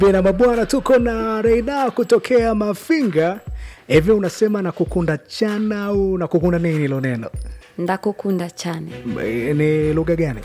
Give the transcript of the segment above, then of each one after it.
Pena mabwana, tuko na Reina kutokea Mafinga. Hivi unasema na kukunda chana au na kukunda nini hilo neno? ndakukunda chane Eh, Ni lugha gani?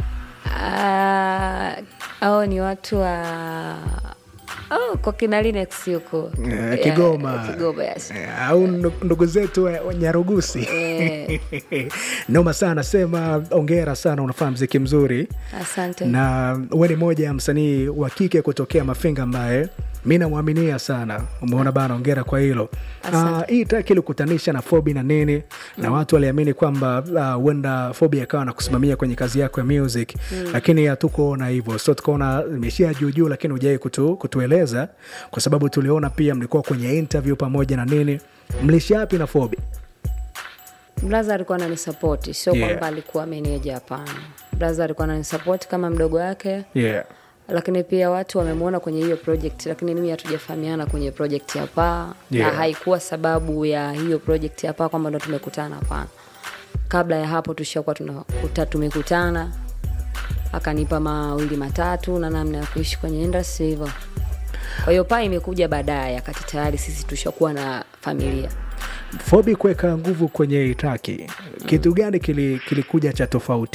Ah, au ni watu wa oh, kwa kina Linux huko Eh, Yeah, Kigoma. Kigoma yes. Eh, au ndu- ndugu zetu wa wa Nyarugusi. Noma sana, sema ongera sana, unafanya mziki mzuri Asante. na we ni moja ya msanii wa kike kutokea Mafinga ambaye mi namwaminia sana. Umeona bana, ongera kwa hilo. Asante. Ah, hii track ilikutanisha na Fobi na nini na watu waliamini kwamba ah, huenda Fobi akawa na kusimamia kwenye kazi yako ya music, lakini hatukuona hivyo, so tukaona imeshia juu juu, lakini hujai kutu, kutueleza kwa sababu tuliona pia mlikuwa kwenye interview pamoja na nini. Mlishi yapi na Fobi? Blaza alikuwa ananisapoti, sio Yeah. kwamba alikuwa meneja, hapana. Blaza alikuwa ananisapoti kama mdogo wake, Yeah. lakini pia watu wamemwona kwenye hiyo project, lakini mimi hatujafahamiana kwenye project ya paa Yeah. na haikuwa sababu ya hiyo project ya paa kwamba ndo tumekutana, hapana. Kabla ya hapo tushakuwa tunakuta tumekutana, akanipa mawili matatu na namna ya kuishi kwenye industry hivyo. Kwa hiyo paa imekuja baadaye, akati tayari sisi tushakuwa na familia. Fobi kuweka nguvu kwenye hii traki, kitu gani kili- kilikuja cha tofauti?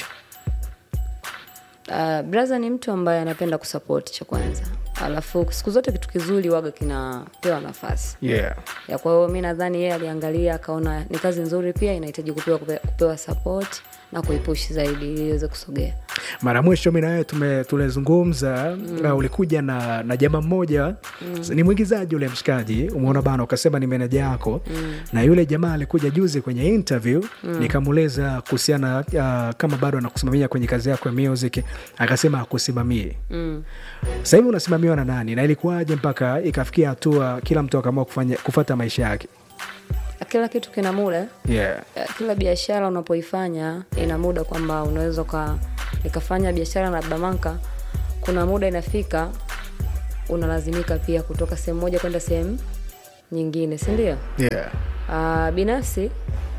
Uh, braza ni mtu ambaye anapenda kusupport cha kwanza, alafu siku zote kitu kizuri waga kinapewa nafasi Yeah. ya. Kwa hiyo mi nadhani yeye aliangalia akaona ni kazi nzuri, pia inahitaji kupewa, kupewa, kupewa support na kuipush zaidi ili iweze kusogea. mara mwisho mi nawewe tulizungumza mm. ulikuja na, na jamaa mmoja mm. ni mwigizaji ule mshikaji umeona bana ukasema ni meneja yako mm. na yule jamaa alikuja juzi kwenye interview mm. nikamueleza kuhusiana uh, kama bado anakusimamia kwenye kazi yako ya music akasema akusimamie Mm. sasa hivi unasimamiwa na nani na ilikuwaje mpaka ikafikia hatua kila mtu akaamua kufanya kufata maisha yake Kila kitu kina muda yeah. Eh, kila biashara unapoifanya ina muda kwamba unaweza uka nikafanya biashara na bamanka kuna muda inafika unalazimika pia kutoka sehemu moja kwenda sehemu nyingine si ndio Yeah. uh, binafsi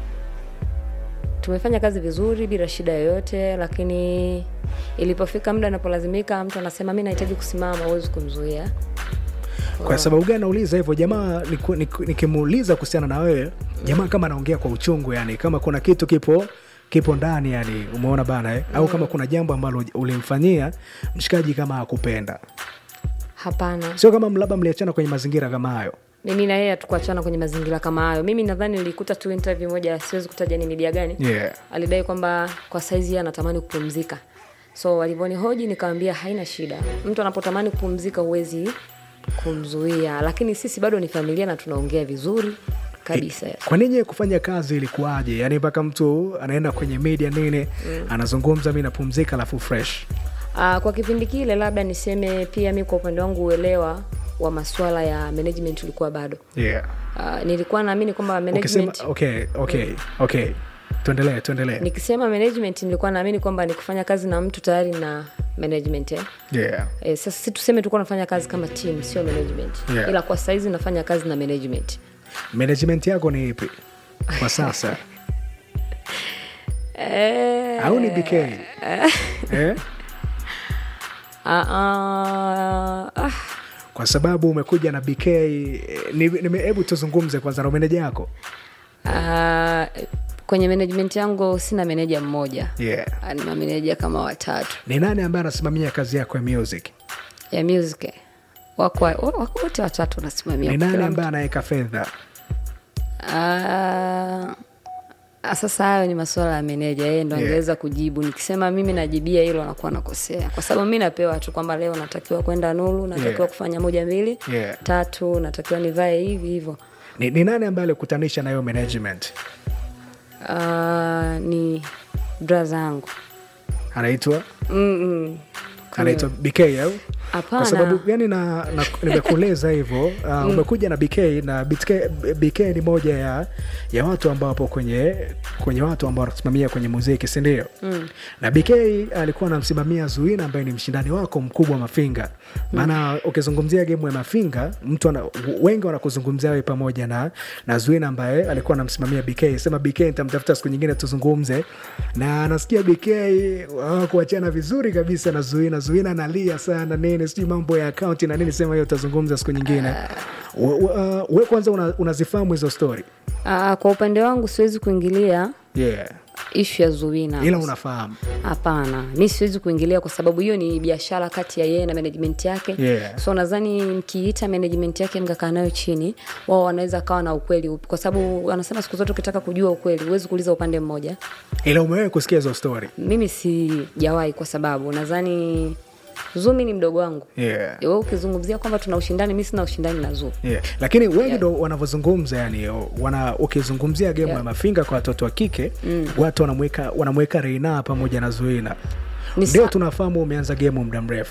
tumefanya kazi vizuri bila shida yoyote lakini ilipofika muda anapolazimika mtu anasema mi nahitaji kusimama huwezi kumzuia kwa sababu gani nauliza hivyo jamaa niku- niku- nikimuuliza kuhusiana na wewe jamaa kama anaongea kwa uchungu yani kama kuna kitu kipo kipo ndani yani umeona bana eh? au kama kuna jambo ambalo ulimfanyia mshikaji kama akupenda hapana sio kama labda mliachana kwenye mazingira kama hayo mimi na yeye hatukuachana kwenye mazingira kama hayo mimi nadhani nilikuta tu interview moja siwezi kutaja ni media gani yeah. alidai kwamba kwa saizi yeye anatamani kupumzika so alivyonihoji nikawambia haina shida mtu anapotamani kupumzika huwezi kumzuia lakini sisi bado ni familia na tunaongea vizuri kabisa kwa nini kufanya kazi ilikuwaje yani mpaka mtu anaenda kwenye media nini mm. anazungumza mi napumzika alafu fresh uh, kwa kipindi kile labda niseme pia mi kwa upande wangu uelewa wa masuala ya management ulikuwa bado yeah. uh, nilikuwa naamini kwamba ukisema management okay, okay, okay. tuendelee tuendelee nikisema management nilikuwa naamini kwamba ni kufanya kazi na mtu tayari na management eh? yeah. E, sasa si tuseme tulikuwa nafanya kazi kama team sio management Yeah. ila kwa saizi nafanya kazi na management management yako ni ipi kwa sasa e, au ni bk eh? a, a, ah, kwa sababu umekuja na bk eh, ni- nime- hebu tuzungumze kwanza na meneja yako a, kwenye management yangu sina meneja mmoja yeah. Ah, ni mameneja kama watatu ni nani ambaye anasimamia kazi yako ya music ya music wako wako wote watatu wanasimamia ni kila nani mtu. ambaye anaweka fedha Ah, ah, sasa hayo ni masuala ya meneja yeye ndo Yeah. angeweza kujibu nikisema mimi najibia hilo anakuwa nakosea kwa sababu mi napewa tu kwamba leo natakiwa kwenda nulu natakiwa Yeah. kufanya moja mbili Yeah. tatu natakiwa nivae hivi hivyo ni, ni nani ambaye alikutanisha na hiyo management Ah, ni bra zangu anaitwa Mm-mm. anaitwa bk au Hapana. kwa sababu gani na, na nimekueleza hivyo uh, umekuja na bk na BK, bk ni moja ya, ya watu ambao wapo kwenye kwenye watu ambao wanasimamia kwenye muziki sindio mm. na bk alikuwa anamsimamia zuina ambaye ni mshindani wako mkubwa wa mafinga maana ukizungumzia gemu ya mafinga mtu ana, wengi wanakuzungumzia wewe pamoja na, na zuina ambaye alikuwa anamsimamia bk sema bk nitamtafuta siku nyingine tuzungumze na nasikia bk hawakuachana vizuri kabisa na zuina zuina analia sana nini nini sijui mambo ya akaunti na nini sema hiyo utazungumza siku nyingine we, we, uh, we kwanza una- unazifahamu hizo story Ah, kwa upande wangu siwezi kuingilia yeah. ishu ya Zuwina. ila unafahamu Hapana, mi siwezi kuingilia kwa sababu hiyo ni biashara kati ya yeye na management yake Yeah. so nadhani mkiita management yake mkakaa nayo chini, wao wanaweza kawa na ukweli upi, kwa sababu wanasema siku zote ukitaka kujua ukweli huwezi kuuliza upande mmoja. ila umewahi kusikia hizo story Mimi sijawahi, kwa sababu nadhani Zumi ni mdogo wangu. yeah. Wewe ukizungumzia kwamba tuna ushindani, mi sina ushindani na Zuu. Yeah. lakini wengi ndo wanavyozungumza yani wana ukizungumzia gemu Yeah. ya mafinga kwa watoto wa kike watu wanamweka wanamweka reina pamoja na zuina Ni ndio sa- tunafahamu umeanza gemu muda mrefu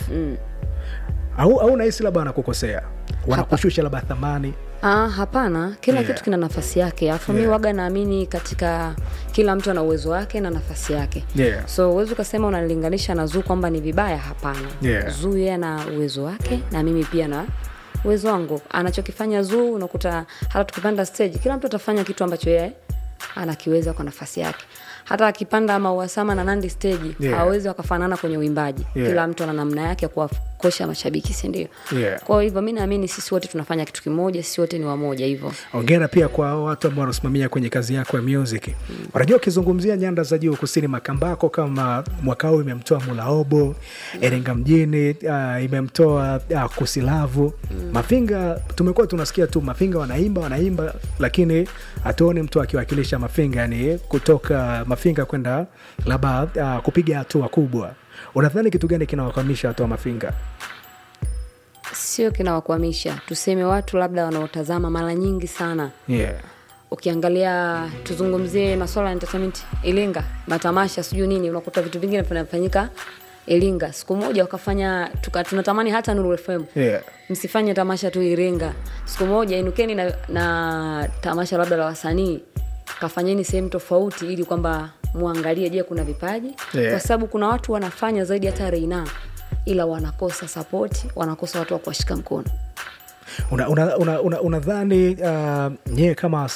au au nahisi labda wanakukosea wanakushusha labda thamani Ah, hapana, kila Yeah. kitu kina nafasi yake. Alafu mi Yeah. waga naamini katika kila mtu ana uwezo wake na nafasi yake. Yeah. So uwezi ukasema unalilinganisha na Zuu kwamba ni vibaya. Hapana, Yeah. Zuu yeye ana uwezo wake na mimi pia na uwezo wangu. Anachokifanya Zuu unakuta hata tukipanda stage, kila mtu atafanya kitu ambacho yeye anakiweza kwa nafasi yake. Hata akipanda Mauasama na Nandi stage Yeah. hawawezi wakafanana kwenye uimbaji. Yeah. Kila mtu ana namna yake ya kuwakosha mashabiki, si ndio? Yeah. Kwa hivyo mi naamini sisi wote tunafanya kitu kimoja, sisi wote ni wamoja hivyo. ongera pia kwa hao watu ambao wanasimamia kwenye kazi yako ya music unajua ukizungumzia nyanda za juu kusini makambako kama mwaka huu imemtoa mulaobo erenga mjini uh, imemtoa uh, kusilavu mafinga tumekuwa tunasikia tu mafinga wanaimba wanaimba lakini hatuoni mtu akiwakilisha mafinga yani kutoka mafinga kwenda labda uh, kupiga hatua kubwa unadhani kitu gani kinawakwamisha watu wa mafinga Sio kinawakwamisha, tuseme watu labda wanaotazama mara nyingi sana. yeah. Ukiangalia, tuzungumzie masuala ya entertainment Iringa, matamasha sijui nini, unakuta vitu vingine vinafanyika Iringa. Siku moja wakafanya tuka, tunatamani hata Nuru FM Yeah. msifanye tamasha tu Iringa, siku moja inukeni na, na tamasha labda la wasanii, kafanyeni sehemu tofauti, ili kwamba muangalie, je, kuna vipaji Yeah. kwa sababu kuna watu wanafanya zaidi hata Reina, ila wanakosa sapoti, wanakosa watu wa kuwashika mkono. unadhani una, una, una unadhani, uh, nyie kama